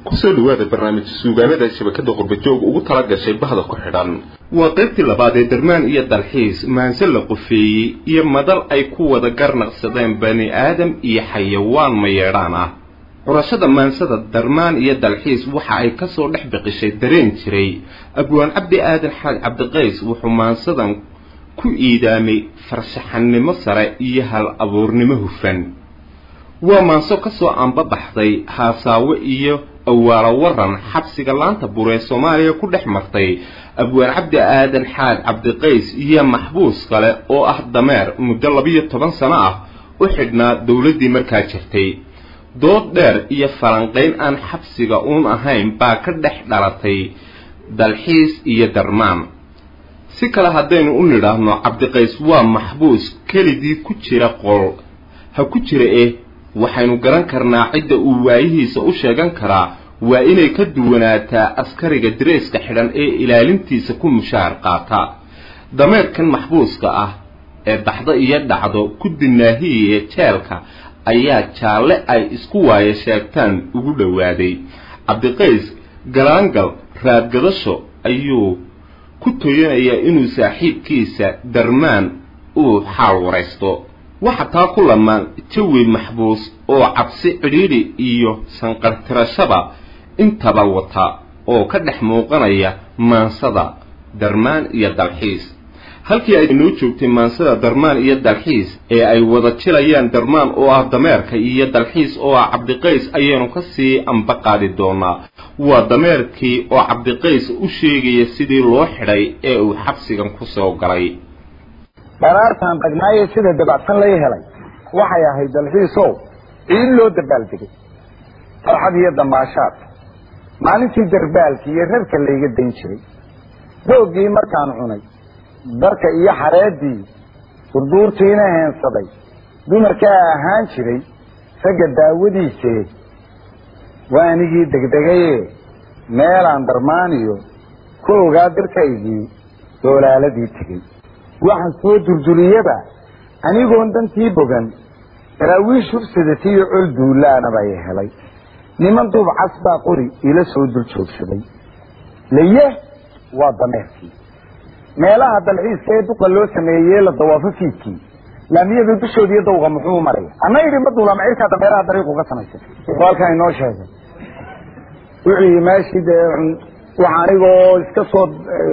kusoo dhawaada barnaamij suugaanada shabakada qurbajoog ugu tala gashay bahda ku xidhan waa qaybtii labaad ee darmaan iyo dalxiis maanse la qufeeyey iyo madal ay ku wada garnaqsadeen bani aadam iyo xayawaan mayeedhaan ah curashada maansada darmaan iyo dalxiis waxa ay kasoo dhex biqishay dareen jiray abwaan cabdi aadan xaaj cabdiqays wuxuu maansadan ku iidaamay farshaxannimo sare iyo hal abuurnimo hufan waa maanso kasoo anbabaxday haasaawe iyo awaalo waran xabsiga laanta bur ee soomaaliya ku dhex martay abwaan cabdi aadan xaaj cabdiqays iyo maxbuus kale oo ah dameer muddo labiyo toban sano ah u xidhnaa dowladdii markaa jirtay dood dheer iyo falanqayn aan xabsiga uun ahayn baa ka dhex dhalatay dalxiis iyo darmaan si kale haddaynu u nidhaahno cabdiqays waa maxbuus keligii ku jira qol ha ku jira eh waxaynu garan karnaa cidda uu waayihiisa u sheegan karaa waa inay ka duwanaataa askariga dareeska xidhan ee ilaalintiisa ku mushaar qaata dameerkan maxbuuska ah ee daxdo iyo dhacdo ku dinaahiye jeelka ayaa jaalle ay isku waaye sheegtaan ugu dhowaaday cabdiqays galaangal raadgadasho ayuu ku toyanayaa inuu saaxiibkiisa darmaan uu xaal waraysto waxa taa ku lamaan jawi maxbuus oo cabsi cidhiidhi iyo sanqartirashaba intaba wata oo ka dhex muuqanaya maansada darmaan iyo dalxiis halkii ay noo joogtay maansada darmaan iyo dalxiis ee ay wada jilayaan darmaan oo ah dameerka iyo dalxiis oo ah cabdiqays ayaynu ka sii amba qaadi doonaa waa dameerkii oo cabdiqays u sheegaya sidii loo xidhay ee uu xabsigan ku soo galay dharaartaan dhagnaaye sida dabacsan lay helay waxay ahayd dalxiisow ciid loo dabaaldegay farxad iyo damaashaad maalintii darbaalka iyo rarka layga dayn jiray roogii markaan cunay darka iyo xareedii durduurtiina heensaday dumarkaa ahaan jiray ragga daawadiisee waa anigii degdegaye meelaan darmaaniyo ku ogaa dirkaygii doolaaladii tegey waxaan soo durduriyaba anigoon dantii bogan daraawiish hubsadatiyo col duulaanabay helay niman duub cas baa qori ila soo dul joogsaday laye waa dameerkii meelaha dalxiiska ee duqa loo sameeyey la dawaafo fiidkii laamiyada dushood iyo dawqa muxuu maraya ana idhi ma duula macirkaa dameeraha dariiqu ka samaysay wuxuu halkaa inoo sheegay wuxuu yii meeshii dee waxa anigoo iska soo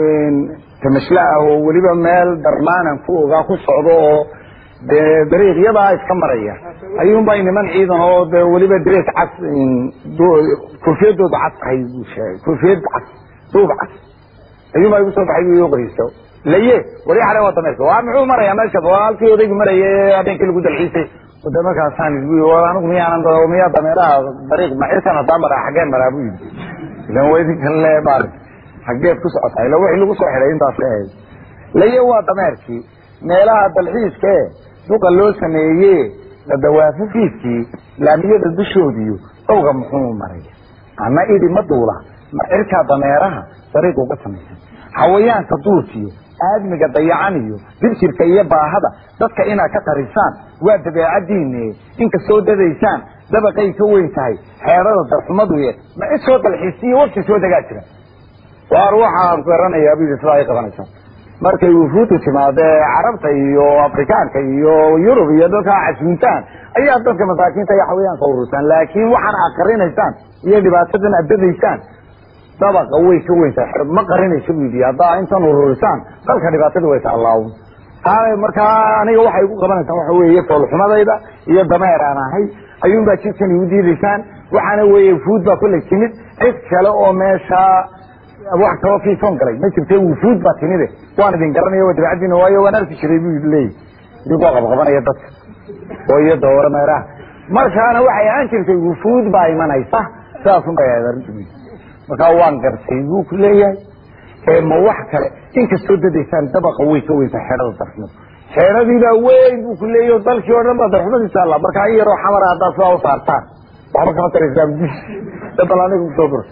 tamashle ah oo weliba meel darmaanan ku ogaa ku socdo oo dee dariiqyadaa iska maraya ayuunbay niman ciidan oo de weliba darees cas koofiyadooda cas tahay buu sheegay koofiyad cas duub cas ayuunbaa igu soo baxay bu igu qoriso laye wari xale waa dameerka waa muxuu maraya meesha waa halkii odaygu maraya habeenkii lagu dalxiisay de markaasaan isbu anigu miyaanan miyaa dameeraha dariiq macirkan hadaa maraa xaggeen maraa bu yidhi ilan wa idinkan le maarag xaggeed ku socotaa ila wixii lagu soo xidhay intaas ahayd laye waa dameerkii meelaha dalxiiska e duqa loo sameeye la dawaafo fiidkii laamiyada dushoodiyo dhowga muxuu maraya ana idhi ma duula ma cirkaa dameeraha dariiq uga samaysan xawayaanka duurkiyo aadmiga dayacan iyo dibjirka iyo baahada dadka inaad ka tarisaan waa dabeecadiine inkastoo dadaysaan dabaqay ka weyn tahay xeerada darxumaduye ma cid soo dalxiisiyo wafti soo degaa jira waar waxaan garanayaa bu yidhi sidaa ay qabanaysaa markay wufuudu timaadee carabta iyo afrikaanka iyo yurub iyo dalkaa casuuntaan ayaa dadka masaakiinta iyo xawayaanka urursaan laakiin waxaan aad qarinaysaan iyo dhibaatadan aad dadaysaan dabaqa way ka weyn tahay ma qarinaysa bu yidhi haddaa intan ururisaan dalka dhibaatada way taallaawn taa markaa aniga waxay igu qabanaysaan waxa weeye foolxumadayda iyo dameer aan ahay ayuunbaa jidkan igu diidaysaan waxaana weeye wufuud baa kollay timid cid kale oo meesha wax kaloo fiisoon galay ma jirte wufuud baa timide waan idin garanaya waa dabacadiina waayo waan arki jiray bu leeyahy idinkoo qabqabanaya dadka oo iyo dooro meeraha markaana waxay ahaan jirtay wufuud baa imanaysa sidaasun bay ahayd arrintu markaa waan gartay buu ku leeyahay ma wax kale inkastoo dadaysaan dabaqa way ka weyntaa xeerada darxumada xeeradiibaa weyn buu ku leeyahy dalkii oo dhan baa darxumadiisa alla markaa in yaroo xamara haddaa sidaa u saartaan waxba kama taraysaan dabal aniga kusoo gor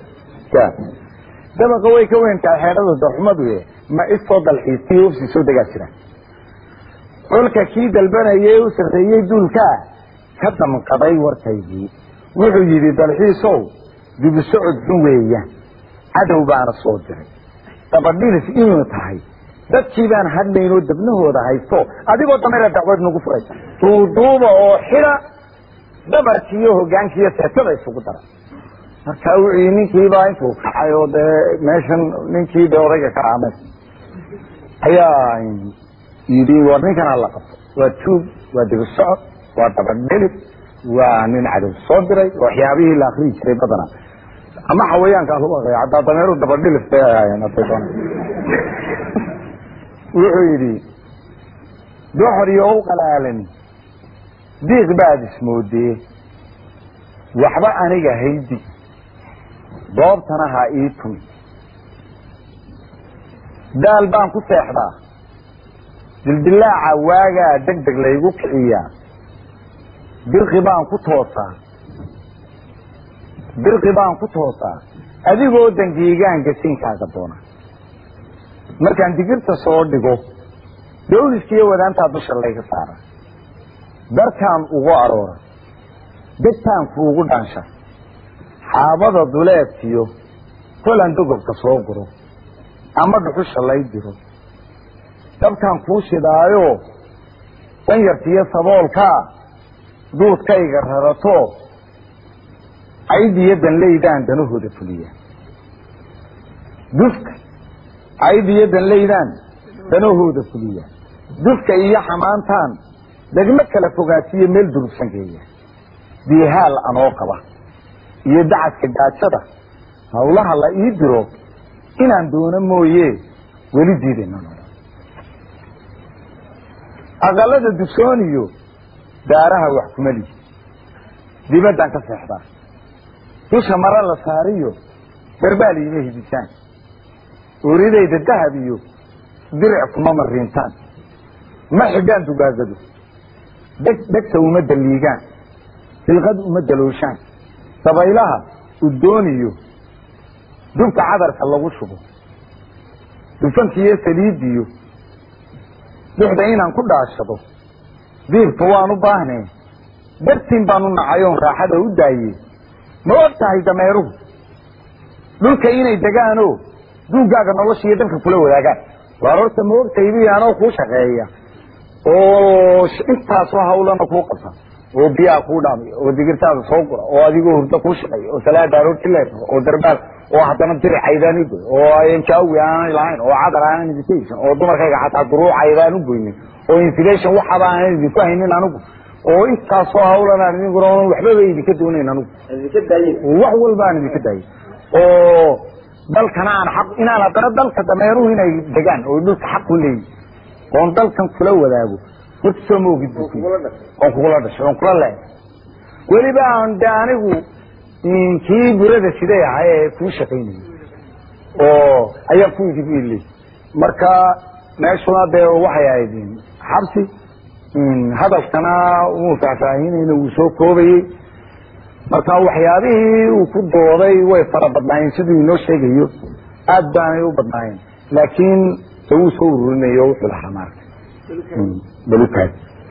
dabaqa way ka weyn tahay xeerada darxumadu ma isoo dalxiisiyo ufsi soo degaa jira colka kii dalbanayay u sarreeyey duulkaa ka damqaday warkaygii wuxuu yidhi dalxiisow dibu socod xun weeyaan cadow baana soo diray dabadhilis inuu tahay dadkii baan hadlaynoo dabnahooda haysto adigoo dameera dacwad nagu furay duuduuba oo xida dabarkiiyo hogaankiiyo seetada isugu dara marka wixii ninkiibaa intuu kacay oo dee meeshan ninkii de odayga ka aamay ayaa yidhi war ninkan hala qabto waa tuug waa dibu socod waa dabadhelid waa nin cadow soo diray waxyaabihii la akriyi jiray badana ama xawayaankaa lagu aqriya hataa dameeru dabadhilis bay ahaayeen haday doona wuxuu yidhi doxor iyo u qalaalan diiq baad ismoodee waxba aniga haydi doobtana ha ii tumi daal baan ku seexdaa dildilaaca waagaa deg deg laygu kiciyaa birqi baan ku toosaa birqi baan ku toosaa adigoo dangiigaan gasinkaaga doona markaan digirta soo dhigo dawliskiiyo wadaantaa dusha layga saara darkaan ugu aroora degtaan kuugu dhaansha xaabada duleedkiyo kolan dogobka soo guro ama dhuxusha lay diro dabkaan kuu shidaayo danyartiyo saboolkaa duudkayga rarato caydiyo danlaydaan danahooda fuliya dufka caydiyo danlaydaan danahooda fuliya dufka iyo xamaantaan degmo kala fogaasiyo meel durugsan geeya biihaal anoo qaba iyo dacadka gaajada hawlaha la ii diro inaan doono mooye weli diidayna aqalada dugsoon iyo daaraha wax kumali dibaddaan ka seexdaa dusha mara la saariyo garbaal iima hidisaan oridayda dahab iyo diric kuma mariintaan ma xidhaan dugaagadu deg dhegta uma daliigaan hilqad uma dalooshaan dabaylaha uddooniyo dubka cadarka lagu shubo dufankiiyo saliidiyo duxda inaan ku dhaashado diibka waan u baahnee dartiin baan u nacayoon raaxada u daayey ma og tahay dameeruhu dhulka inay degaanoo duugaaga nolosha iyo dalka kula wadaagaan waar horta ma ogtaybi anoo kuu shaqeeya oo intaasoo hawlana kuu qabta oo biyaha kuu dhaamiya oo digirtaada soo gura oo adigoo hurdo kuu shaqeeya oo salaada aroorti leedaho oo darbaal oo haddana diri caydaan ugoy oo anjaawi aanan lahayn oo cadar aanan invitation oo dumarkayga xataa duruuc caydaan u goynin oo insulation waxaba aanan idinku haynin anigu oo intaasoo hawlanaan idinkuna waxbaba idinka doonayn anigu wax walba aan idinka daayay oo dalkana aan xaq inaan haddana dalka dameeruhu inay degaan oo dhulka xaq u leeyihin oon dalkan kula wadaago horta soo ma ogid oon kugula dhashay oon kula leehay weliba aan de anigu kii burada siday ahay ee kuu shaqaynayay oo ayaa ku idib iley marka meeshuna dee waxay ahayd xabsi hadalkana uu faahfaahinayna wuu soo koobayey marka waxyaabihii uu ku dooday way fara badnaayeen siduu inoo sheegayo aad baanay u badnaayeen laakiin de wuu soo ururinay o wuxuu lahaa maarata balukaad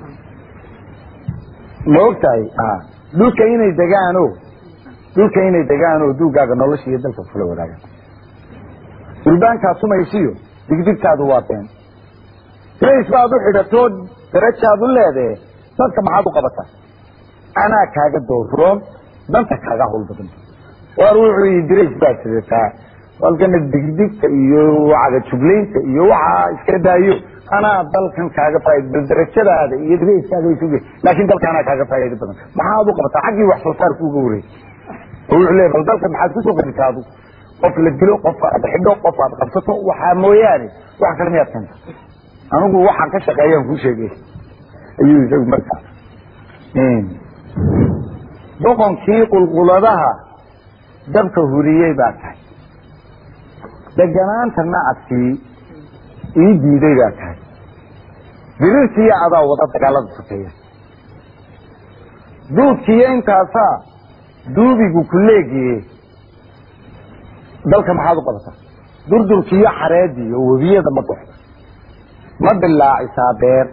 ma ogtahay dhulka inay degaano dhulka inay degaanoo duugaaga nolosha iyo dalka kula wadaagaan sulbaankaa sumaysiyo digdigtaadu waa been rays baad u xidhatoo darajaad u leedahe dadka maxaad u qabataa anaa kaaga dooroon danta kaaga hawl badan waar wuxuu yii dirays baad sidataa halkana digdigta iyo cagajuglaynta iyo waxaa iska daayo anaa dalkan kaaga faaid bal darajadaada iyo dirayskaaga isuge laakin dalka anaa kaaga faa'ido badan maxaad u qabataa xaggii wax soo saarka uga wareey oo wuxuu leeya bal dalka maxaad kusoo qadisaa adu qof la dilo qof aad xidho qof aad qabsato waxaa mooyaane wax kale miyaad keenta anigu waxaan ka shaqeeyaan kuu sheegay ayuu isagu markaa boqonkii qulquladaha dabka huriyey baa tahay deganaanta nacadkii ii diiday baa tahay birirtiiyo adaa wada dagaalada sokeeya duudkiiyo intaasaa duubigu ku leegiye dalka maxaad u qabataa durdurkiiyo xareediyo webiyada ma doxda ma dilaacisaa beer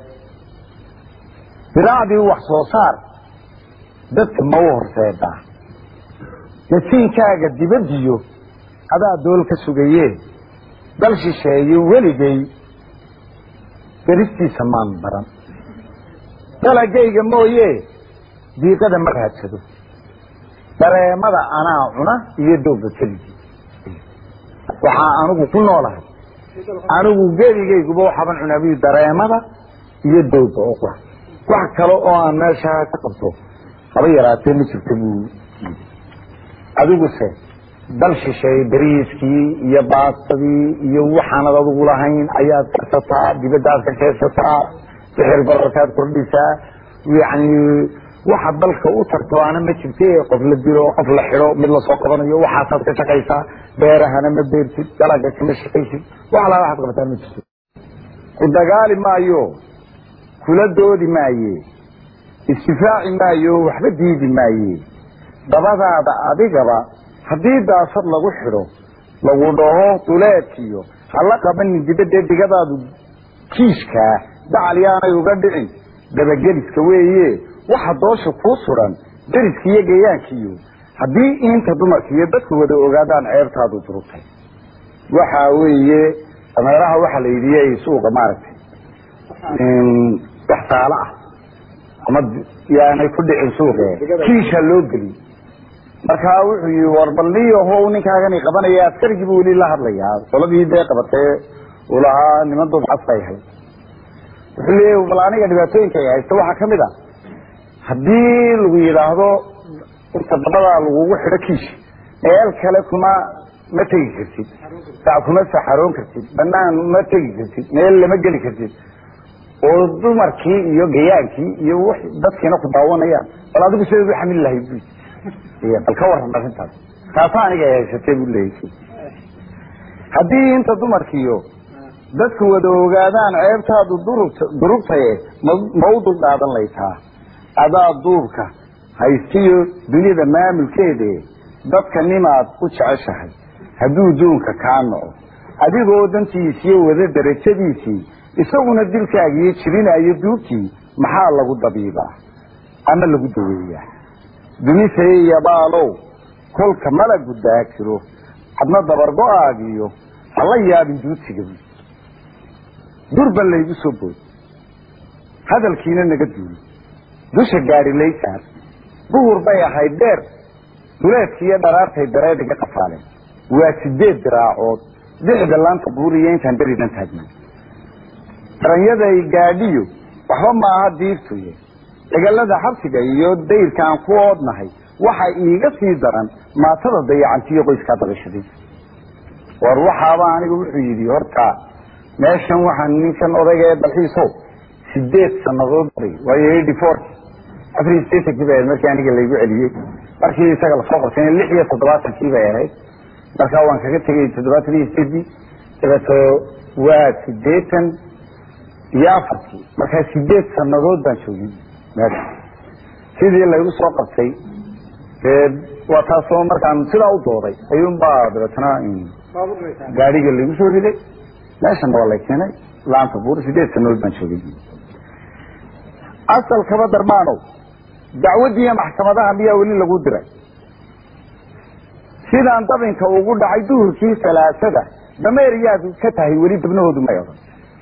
biraacdii wax soo saar dadka ma u horseedaa nasiinkaaga dibadiyo adaa dool ka sugaye dal shisheeye weligay beristiisa maan baran dalagayga mooye diiqada ma raadsado dareemada anaa cuna iyo dooga keligii waxaa anigu ku noolahay anigu geligayguba waxaaban cunaabiyu dareemada iyo dooga oo qura wax kale oo aan meeshaa ka qabto haba yaraatee ma jirta buu yidhi adiguse dal shisheeye beriiskii iyo baastadii iyo waxaanad adigu lahayn ayaad karsataa dibaddaad ka keedsataa sixir bararkaad kordhisaa yacni waxa dalka u tarto ana ma jirte qof la dilo qof la xido mid lasoo qabanayo waxaasaad ka shaqaysaa beerahana ma beertid dalaga kama shaqaysid wax alaa waxaad qabataan ma jirto ku dagaali maayo kula doodi maaye istifaaci maayo waxba diidi maaye dabadaada adigaba haddii daasad lagu xidho lagu dhaho duleedkiyo hala qabanin dibadee digadaadu kiishkaa dacalyaanay uga dhicin dabageliska weeye waxa doosha kuu suran deriska iyo gayaankiiyo haddii inta dumarka iyo dadku wada ogaadaan ceebtaadu durugtay waxa weeye dameeraha waxaa la yidhi suuqa maaragtay wax saalo ah ama yaanay ku dhicin suuqe kiisha loo geliy markaa wuxuu yihi war balniyaho ninkaagani qabanaya askarigii bu weli la hadlayaa qoladii dee qabatee uu lahaa niman dubcas bay ahayd wuxuu leeya bal aniga dhibaatooyinka ay haysta waxaa kamid a haddii lagu yidhaahdo inta dabadaa lagugu xidho kiisha meel kale kuma ma tegi kartid sac kuma saxaroon kartid banaan ma tegi kartid meel lama geli kartid oo dumarkii iyo gayaankii iyo w dadkiina ku daawanayaan bal adigu sidaad u xamili lahayd bu bal ka waran arrintaas taasa aniga ay haysatay bu leeyay haddii inta dumarkiiyo dadku wada ogaadaan ceebtaadu durugta durugtaye ma ma u dul dhaadan laytaa adaa duubka haystiyo dunida maamulkeede dadka nimaad u jeceshahay hadduu duunka kaa noco adigoo dantiisiyo wada darajadiisii isaguna dilkaagiiyo jibinaayo duubtii maxaa lagu dabiibaa ama lagu daweeyaa dumisaye iyo baalow kolka malagu daakiro adna dabargo-aagiyo hala yaabin duudsiga bu durban laygu soo bood hadalkiina naga duuli dusha gaari laysaar duhur bay ahayd dheer duleedkiiyo dharaartay dareediga qafaaleen waa sideed diraacood dixda laanta buuriyo intaan beridan taagna daranyaday gaadhiyo waxba maaha diirtuye degalada xabsiga iyo dayrka aan ku oodnahay waxa iiga sii daran maatada dayacantiyo qoyskaa dabashaday war waxaaba aniga wuxuu yidhi horta meeshan waxaan ninkan odayga ee dalxiisow sideed sanadood baray waayo eighty fourki afar iyo sideetankii bay ahayd markii aniga laygu celiyey markii isaga lasoo qabtayna lix iyo toddobaatankii bay ahayd markaa waan kaga tegay toddobaatan iyo sideedii dabeeto waa sideetan iyo afartii markaa sideed sanadood baan joogin meesha sidii laygu soo qabtay dee waa taasoo markaan sidaa u dooday ayuunbaa dabeetana gaadhiga laygu soo riday meeshana waa lay keenay laanta buur sideed sanadood baan joogay asalkaba darmaanow dacwaddiiyo maxkamadaha miyaa weli lagu diray sidaan dabinka ugu dhacay duhurkii salaasada dameer yaad ka tahay weli dabnahoodu may odhan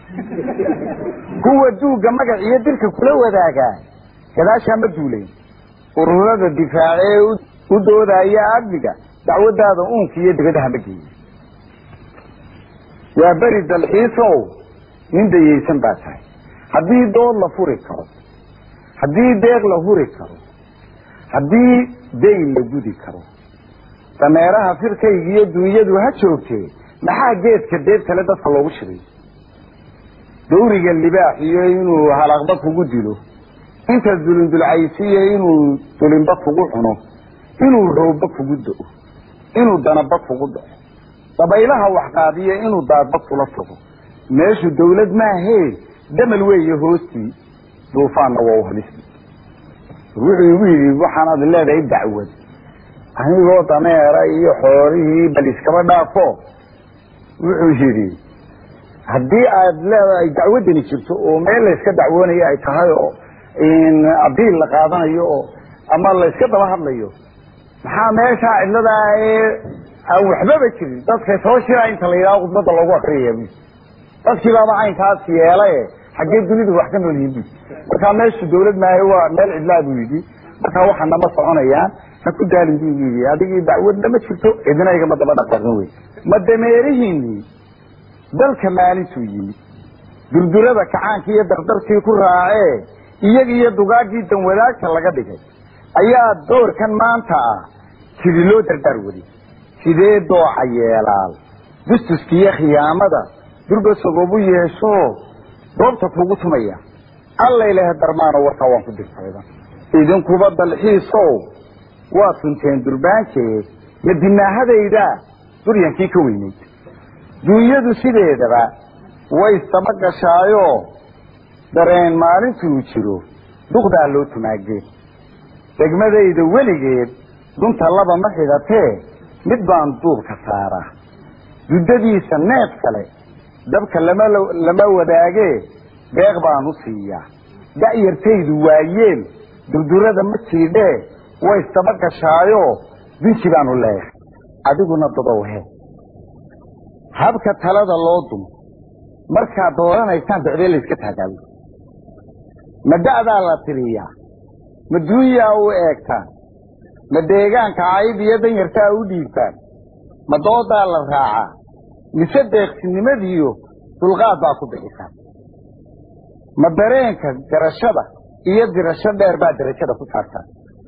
kuwa duugga magac iyo dirka kula wadaagaa gadaashaa ma duuleen ururada difaace ee u doodaya amniga dacwadaada uunka iyo dibadaha ma geeya waa beri dalxiisow nin dayaysan baa tahay haddii dood la furi karo haddii deeq la huri karo haddii dayn la gudi karo dameeraha firkayga iyo dunyadu ha joogtee maxaa geedka deeb kale dadka loogu shiray dawriga libaax iyo inuu halaqba kugu dilo inta dulindulcaysiyo inuu dulinba kugu cuno inuu roobba kugu do-o inuu danaba kugu dhaco dabaylaha waxqaadiyo inuu daadba kula tago meeshu dawlad maahee damal weeye hoostii duufaanna waa u halisi wuxuu igu yidhi waxaanaad leedahay dacwad anigoo dameera iyo xoolihii bal iskaba dhaafo wuxuu yidhi haddii aad leedahay dacwaddani jirto oo meel layska dacwoonayo ay tahay oo abiil la qaadanayo oo ama layska daba hadlayo maxaa meeshaa cidladaa ee aan waxbaba jirin dadka soo shiraa inta la yidhaho khudbadda loogu akriyaya bu dadkii baaba caynkaas yeelaye xaggee dunidu wax ka nool yihin bu markaa meeshu dawlad maayo waa meel cidlaa buu yidhi markaa waxaana ma soconayaan ha ku daalin buu yidhi adigii dacwadna ma jirto cidina igama daba dhaqaqin wey ma dameerihiinii dalka maalintuu yimid durdurada kacaankii iyo dardarkii ku raacee iyaga iyo dugaagii danwadaagta laga dhigay ayaa doorkan maanta ah sidi loo dardaar wadi sidee dooca yeelaal dustuska iyo khiyaamada durba sagobu yeesho doobta kugu tumaya allaylehe darmaano warkaa waan ku dirtayda idinkuba dalxiisow waa tunteen durbaankeed madinaahadayda duryankii ka weynayd duunyadu sideedaba way isdaba gashaayo dareen maalintuu jiro duqdaa loo tumaagee degmadayda weligeed dunta laba ma xidhatee mid baan duubka saaraa duddadiisa neef kale dabka lama lama wadaagee deeq baan u siiyaa da'yartaydu waayeen durdurada ma jiidhee way isdaba gashaayo binji baanu leeyahay adiguna dadow he habka talada loo dumo markaad dooranaysaan docdee layska taagaayo ma da'daa la tiriyaa ma duunyaa u eegtaan ma deegaanka cayb iyo danyartaa u dhiibtaan ma doodaa la raacaa mise deeqsinimadiiyo dulqaad baa ku bixisaan ma dareenka garashada iyo dirasho dheer baa darajada ku saartaan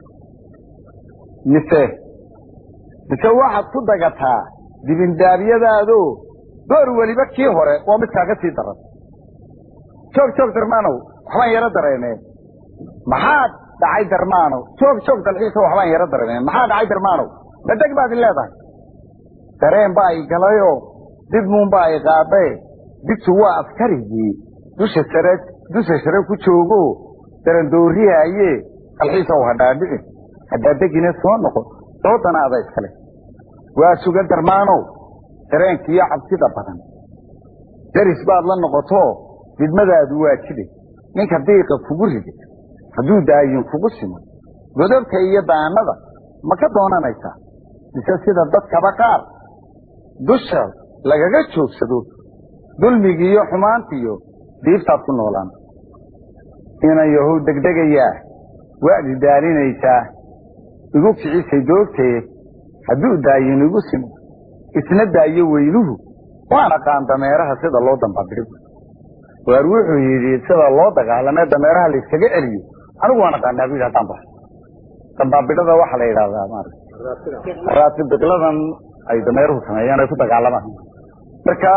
mise mise waxaad ku dagataa dibindaabyadaado door weliba kii hore waa mid kaaga sii daran joog joog darmaanow waxbaan yaro dareemeen maxaad dhacay darmaanow joog joog dalxiisa waxbaan yaro dareemeen maxaa dhacay darmaanow madeg baad i leedahay dareen baa i galayoo dib muunbaa i qaadae digtu waa askarigii dusha sare dusha sare ku joogo darandooriyaaye dalxiisow hadhaadhici hadhaadegina soo noqon doodana ada iskale waa suga darmaanow dareenkiiyo cabsida badan daris baad la noqoto didmadaadu waa jiday ninka diiqa kugu riday hadduu daayin kugu simo godobka iyo daanada ma ka doonanaysaa mise sida dadkaba qaar dusha lagaga joogsado dulmigiiyo xumaantiiyo diibtaad ku noolaan inan yahow degdegayaa waadi daalinaysaa igu kicisay doogtee hadduu daayin igu simo isna daayo weynuhu waan aqaan dameeraha sida loo dambabidhigo waar wuxuu yidhi sida loo dagaalamee dameeraha la iskaga celiyo anigu waan aqaanaa bu yidhi haddaan baxo dambaabidhada waxaa la yidhahdaa maarata raatibiqladan ay dameeruhu sameeyaan ay ku dagaalamaan marka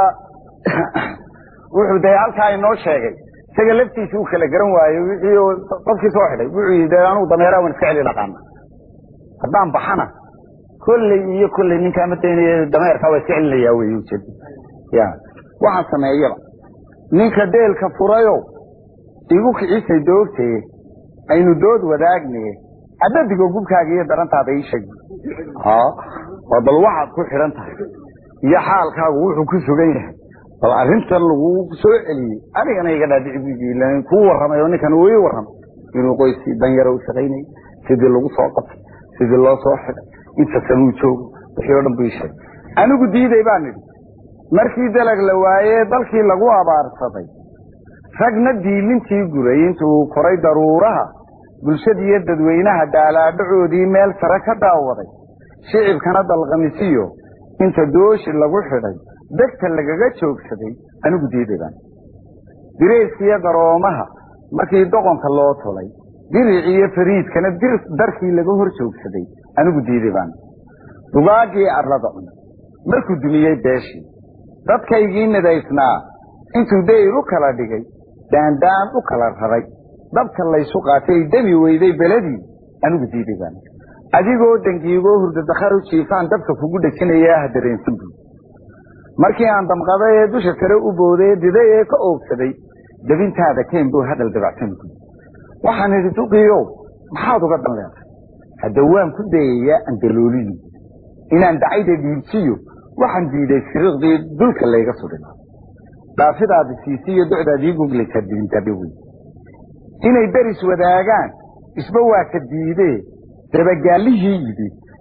wuxuu de halkaa inoo sheegay isaga laftiisa uu kala garan waayo wixii qofkii soo xidhay wuxuu yidhi de anugu dameeraha waan iska celi aqaana haddaan baxana kolley iyo kolley ninkaa ma daynaya dameerkaa waa iska celinayaa wey ujeeda ya waxaan sameeyaba ninka deelka furayo igu kicisay doogtee aynu dood wadaagne adadigo gubkaaga iyo darantaada ii sheeg ha waa bal waxaad ku xidhan tahay iyo xaalkaagu wuxuu ku sugan yahay bal arrintan lagu soo celiyey anigana iga dhaadhici bu kuu warramay oo ninkan uu ii warramay inuu qoyskii danyaro u shaqaynayay sidii lagu soo qabtay sidii loo soo xidhay inta sanuu joogo wixii o dhan buu ii sheegay anigu diiday baan idhi markii dalag la waayee dalkii lagu abaarsaday ragna diilintii guray intuu koray daruuraha bulshadiiyo dadweynaha daalaadhacoodii meel sare ka daawaday shicibkana dalqamisiyo inta dooshi lagu xidhay degta lagaga joogsaday anigu diiday baan dirayskiyo garoomaha markii doqonka loo tulay diric iyo fariidkana darkii laga hor joogsaday anigu diiday baan dugaagii arlada cun markuu dumiyey beeshii dadkaygii nidaysnaa intuu dayr u kala dhigay daandaan u kala raray dabka laysu qaatay demi weyday beladii anigu diiday baan adigoo dangiigoo hurdadakhar u jiifaan dabka kugu dhejinayaa ha dareensan buud markii aan damqaday ee dusha sare u booday ee diday ee ka oogsaday dabintaada keen buu hadal dabacsan buud waxaan idhi duqiyow maxaad uga dan leedahay hadda waan ku dayayaa andalooliyi inaan dacayda dhiibsiyo waxaan diiday siriqdii dulka layga sudhin dhaafidaadi siisiyo docdaadii guglaysaa dibindabe wey inay deris wadaagaan isba waa ka diidee dabagaallihii yidhi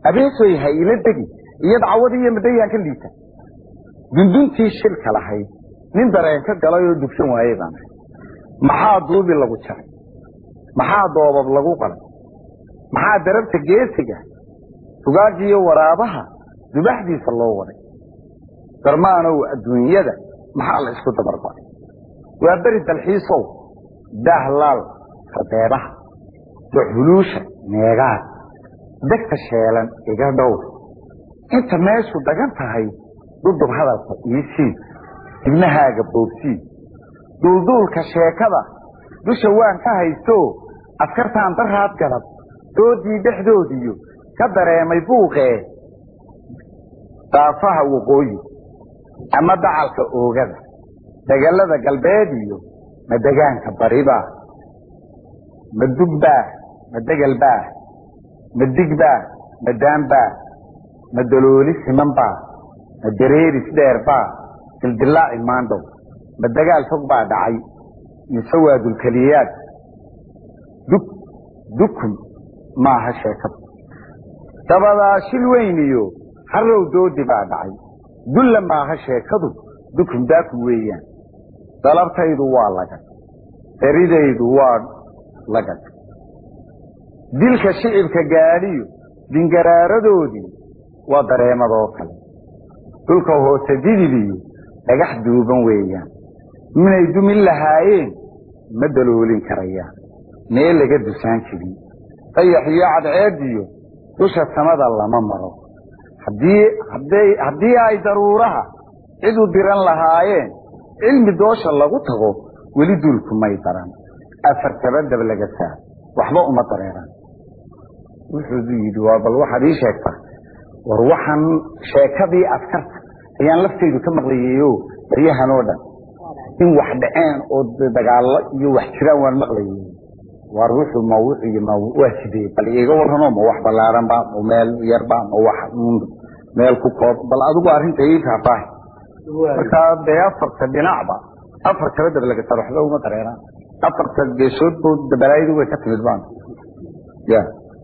abeesoy ha ila degi iyo dacwadii iyo madayaan ka liita dunduntii shilka lahayd nin dareen ka galay oo dugsan waayey baan ahay maxaa duubi lagu jaray maxaa doobab lagu qalay maxaa darabta geesiga tugaagiyo waraabaha dubaxdiisa loo waday darmaanow adduunyada maxaa la isku dabarbaday waa beri dalxiisow daahlaal rabeebaha duxuluusha meegaad degta sheelan iga dhowr inta meeshu dhagan tahay dudub hadalka iisii ibnahaaga boogsii duulduulka sheekada dusha waan ka haysto askartaan daraad galab doodii dhexdoodiyo ka dareemay buuqee daafaha waqooyi ama dacalka oogada degalada galbeed iyo ma degaanka baribaa ma dugbaa ma degelbaa ma digbaa ma daanbaa ma dalooli simanbaa ma dareeris dheerbaa dildilaaci maandhow ma dagaal fog baa dhacay mise waa dulkeliyaad dug dukun maaha sheekada dabadaa shil weyn iyo harrow doodi baa dhacay dulla maaha sheekadu dukun daaku weeyaan dalabtaydu waa lagad daridaydu waa lagad dilka shicibka gaadhiyo dingaraaradoodii waa dareemadoo kale dhulka hoose didibiyo dhagax duuban weeyaan minay dumin lahaayeen ma daloolin karayaan meel laga dusaan jirin dayax iyo cadceediyo dusha samada lama maro haddii haddii ay daruuraha cid u diran lahaayeen cilmi doosha lagu tago weli duulku may daran afartaba dab laga saa waxba uma dareeraan wuxuu yidhi waa bal waxaad ii sheegtaa war waxaan sheekadii askarta ayaan laftaydu ka maqlayeyo baryahan oo dhan in wax dhaceen oo dagaallo iyo wax jiraan waan maqlayey war wuxuu ma wuxuu ma waa sidee bal iiga warramo ma wax ballaaran ba ma meel yar ba ma wax meel ku koob bal adigu arrinta ii faahfaahi markaa dee afarta dhinacba afar kala dab laga saro waxba uma dareeraan afarta geesood buu dabalaayadu way ka timid baan ya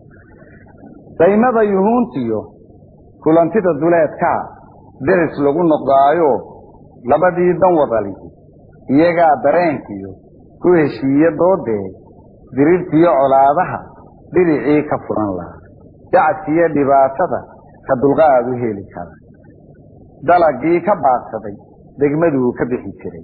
daymada yuhuuntiyo kulantida duleedkaa deris lagu noqdaayo labadii dan wadalihi iyagaa dareenkiyo ku heshiiye doodee dirirtiyo colaadaha dhiricii ka furan lahaa dacadkiiyo dhibaatada ka dulqaad u heli kara dalagii ka baadsaday degmaduu ka bixi jiray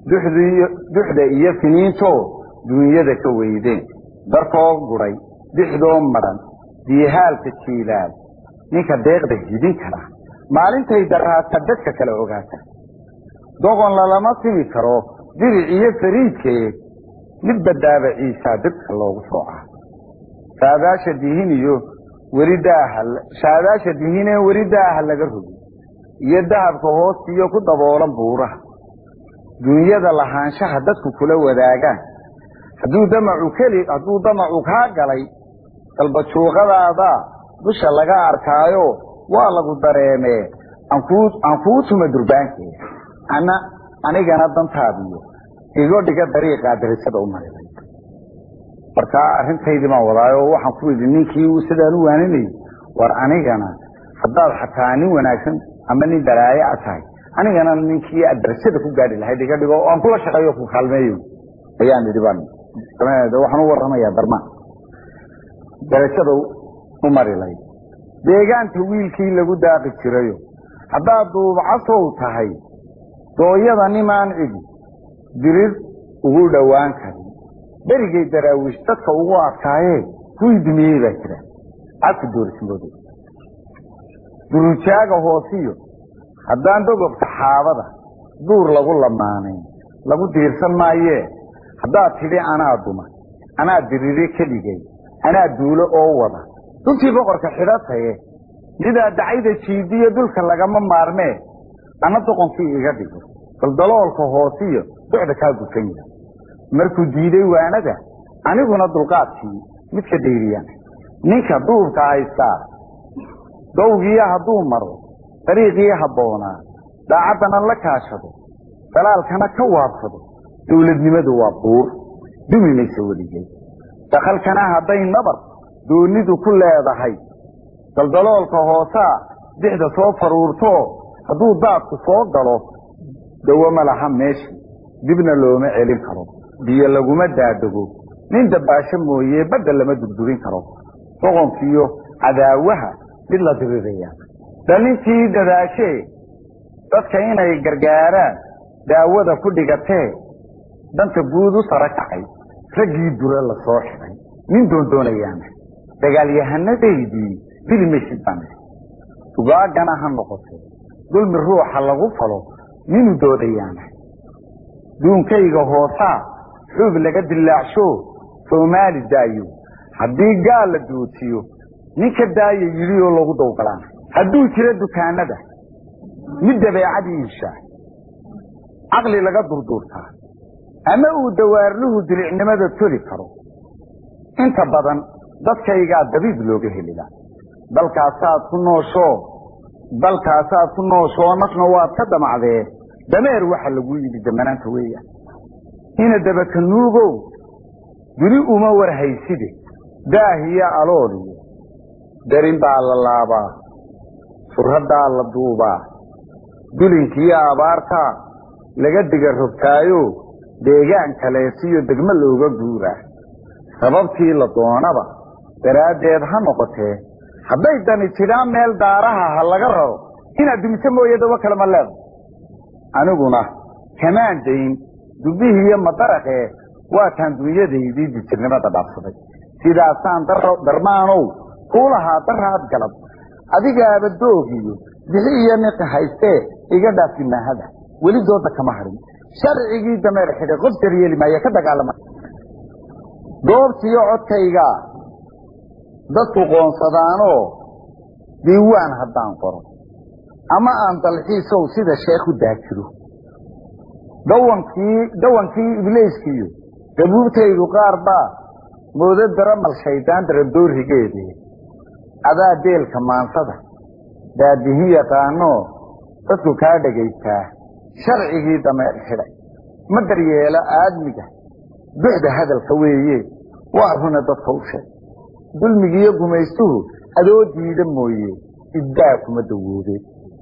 duxda iyo finiintoo duunyada ka weydeen darkoo guray dixdoo madhan diihaalka jiilaal ninka deeqda hidin kara maalintay daraata dadka kale ogaata doqon lalama timi karo diric iyo fariidkee mid badaaba ciisaa dadka loogu soocaa saadaasha dihin iyo weli daaha saadaasha dihinee weli daaha laga rogi iyo dahabka hoostiyo ku daboolan buuraha duunyada lahaanshaha dadku kula wadaagaan hadduu damacu keli hadduu damacu kaa galay dalbajuuqadaada dusha laga arkaayo waa lagu dareemee aan kuu tuma durbaankeeda ana anigana dantaadiyo igo dhiga dariiqaa darisada u marilay markaa arrintaydii baan wadaayo waxaan ku yidhi ninkii sidaan u waaninayay war anigana haddaad xataa nin wanaagsan ama nin balaaye a tahay anigana ninkii aad darajada ku gaadhi lahayd iga dhigo oo aan kula shaqeeyo ku kaalmeeyo ayaan idhi baan waxaan u warramayaa darmaan darajada u marilay deegaanta wiilkii lagu daaqi jirayo haddaad duubcasow tahay dooyada nimaan cidi dirir ugu dhowaan karin berigay daraawiish dadka ugu adkaayee kuwii dumiyey baa jira cadku doorismoodo durujaaga hoosiyo haddaan dogobka xaabada duur lagu lamaanayn lagu diirsan maayee haddaad tidhi anaa duma anaa dirire keligay anaa duulo oo wada duntii boqorka xidhataye midaa dacayda jiidiyo dulka lagama maarmee ana doqonkii iga dhigo daldaloolka hoosiyo docda kaa gufan yahay markuu diiday waanada aniguna dulqaadkii midka dhayriyaan ninka duubka haystaa dowgiiyo hadduu maro dariiqii habboonaa daacaddana la kaashado dalaalkana ka waabsado dowladnimadu waa buur dumi maysa weligay dakhalkana hadday nabar doonidu ku leedahay daldaloolka hoosaa dixda soo faruurto hadduu daadku soo galo dawo ma laha meesha dibna looma celin karo biyo laguma daadego nin dabaasho mooye badda lama dugdugin karo boqonkiiyo cadaawaha mid la diriraya dhalintii dadaashee dadka inay gargaaraan daawada ku dhigatee danta guud u sara kacay raggii dure la soo xidhay nin doondoonayaana dagaalyahanadeydii filimaysid baan dugaagana ha noqotee dulmi ruuxa lagu falo ninuu doodayaana duunkayga hoosaa xuub laga dilaacsho soomaali daayo haddii gaal la doojiyo ninka daaya yidhi oo lagu dawgalaan hadduu jiro dukaanada mid dabeecad iibshaa caqli laga durduurtaa ama uu dawaarluhu dilicnimada toli karo inta badan dadkaygaa dabiib looga helilaa dalkaasaad ku nooshoo dalkaasaad ku nooshoo nafna waad ka damacdee dameer waxa lagu yidhi damanaanta weeya ina dabaka nuugow duni uma war hayside daahiyo alooliyo darin baa la laabaa furraddaa la duubaa dulinkiiyo abaartaa laga diga rogtaayo deegaan kaleesiyo degmo looga guuraa sababtii la doonaba daraaddeed ha noqotee hadday dani tidhaan meel daaraha ha laga raro inaad dumiso mooye dawo kale ma leeda aniguna kamaan dayn dubbihiiyo madaraqee waataan dunyadaydii dijirnimada dhaafsaday sidaasaan darmaanow kuu lahaa daraad galab adigaaba doogiyo bixi iyo niqi haystee iga dhaafi maahada weli dooda kama harin sharcigii dameer xidhay qof daryeeli maayo ka dagaalama goobtiyo codkaygaa dadku qoonsadaanoo diiwaan haddaan qoro ama aan dalxiisow sida sheekh u daajiro dawankii dawankii ibliiskiyo dabuubtaydu qaar baa moodo daramal shaydaan darandoorigeede adaa deelka maansada daadihin yaqaanoo dadku kaa dhagaystaa sharcigii dameer xidhay ma daryeelo aadmiga duxda hadalka weeye waa runa dadka u sheeg dulmigiiyo gumaystuhu adoo diida mooye iddaa kuma dawoobeen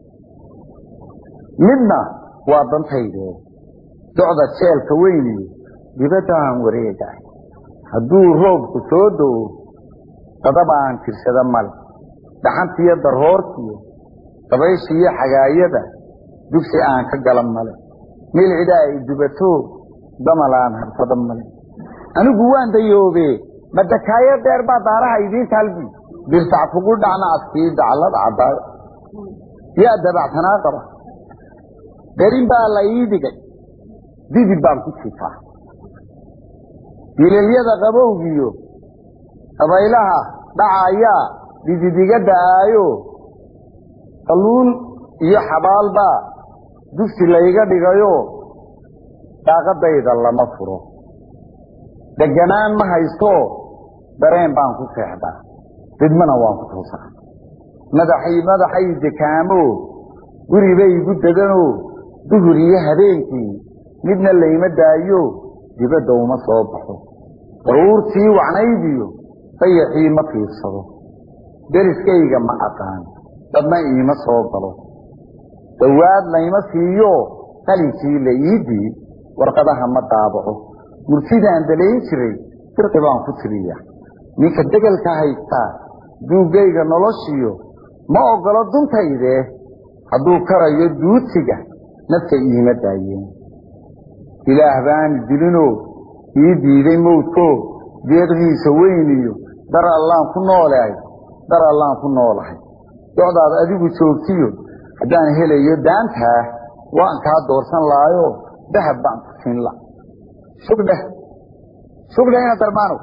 midna waa dantaydee docda jeelka weyniyo dibadaan wareegaay hadduu roobku soo do'o dadaba aan tirsada male dhaxantiyo darhoortiyo dabayshiiyo xagaayada dugsi aan ka galan male milcida ay dubato damal aan harsada male anigu waan dayoobe madakaayo dheer baa daaraha idiin taalbi birtac kugu dhacna adkii daclada caddaada yaa dabactanaa qaba darin baa la ii dhigay didib baan ku jifaa dilalyada qabowgiyo dabaylaha dhacayaa dididiga da'aayo kalluun iyo xabaalbaa dugsi layga dhigayo daaqadayda lama furo deganaan ma haysto dareen baan ku seexdaa didmana waan ku toosaa madaxay madaxay dekaamo guribay igu deganoo duhur iyo habeenkii midna layma daayo dibadda uma soo baxo daruurtii wacnaydiyo dayaxii ma fiirsado deriskayga ma aqaan dadna iima soo galo dawaad layma siiyo qalinkii la ii diid warqadaha ma daabaco murtidaan dalayn jiray dirqi baan ku tiriya ninka degelka haystaa duuggayga noloshiyo ma oggolo duntaydee hadduu karayo duutiga nafta iima daayeen ilaah baani dilinoo ii diiday mawdkoo deeqdiisa weyniyo dar allaan ku noolahay dar allaan ku noolahay docdaad adigu joogtiyo haddaan helayo daantaa waan kaa doorsan lahayo dahab baan ku siin la sugdheh sugdheh ina darmaanow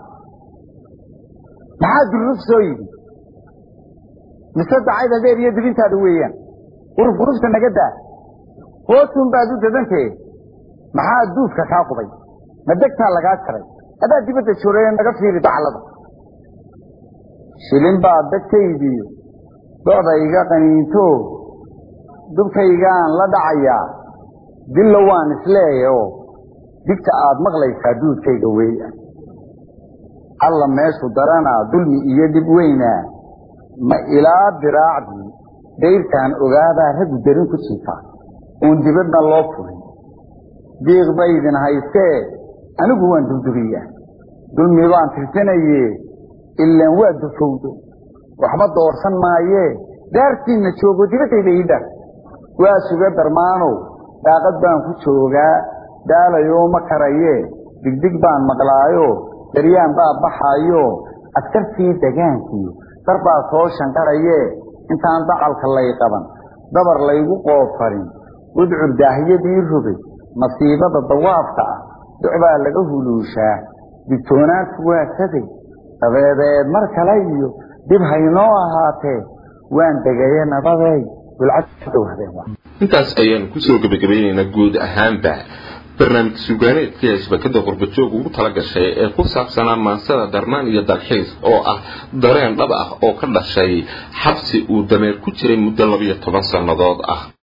maxaa durruf soo yidhi mise dacayda dheer iyo dibintaada weeyaan quruf qurufta naga daa hoosun baad u dadantee maxaa duudka kaa qubay ma degtaa lagaa jaray adaa dibadda jooree naga fiiri daclada shilin baa degtaydiyo docda iga qaniinto dubkaygaan la dhacayaa dillo waan isleeyaoo digta aad maqlaysaa duudkayga weeyaan alla meeshu daranaa dulmi iyo dhib weynaa ma ilaa diraacdii dayrtaan ogaadaa raggu darin ku jiifaa uun dibadna loo furin diiq ba idin haystee anigu waan durduriyaa dulmi baan tirsanaye ilaan waa dufowdo waxba doorsan maayee daartiinna joogo dibaddayda ii dhar waa suga darmaanow daaqad baan ku joogaa daalayoo ma karayee digdig baan maqlaayo daryaan baa baxaayo askartii degaankiyo dar baa soo shanqarayee intaan dacalka lay qaban dabar laygu qoofarin udcur daahiyadii rogay masiibada dawaafka ah ducbaa laga huluushaa digtoonaanku waa saday dabeedeed mar kale iyo dib haynoo ahaatee waan degaye nabadeey intaas ayaan kusoo gebagabaynaynaa guud ahaanba barnaamij sugaaneedkii shabakada qurbajoog ugu tala gashay ee ku saabsanaa maansada darmaan iyo dalxiis oo ah dareen dhab ah oo ka dhashay xabsi uu dameer ku jiray muddo labiyo toban sannadood ah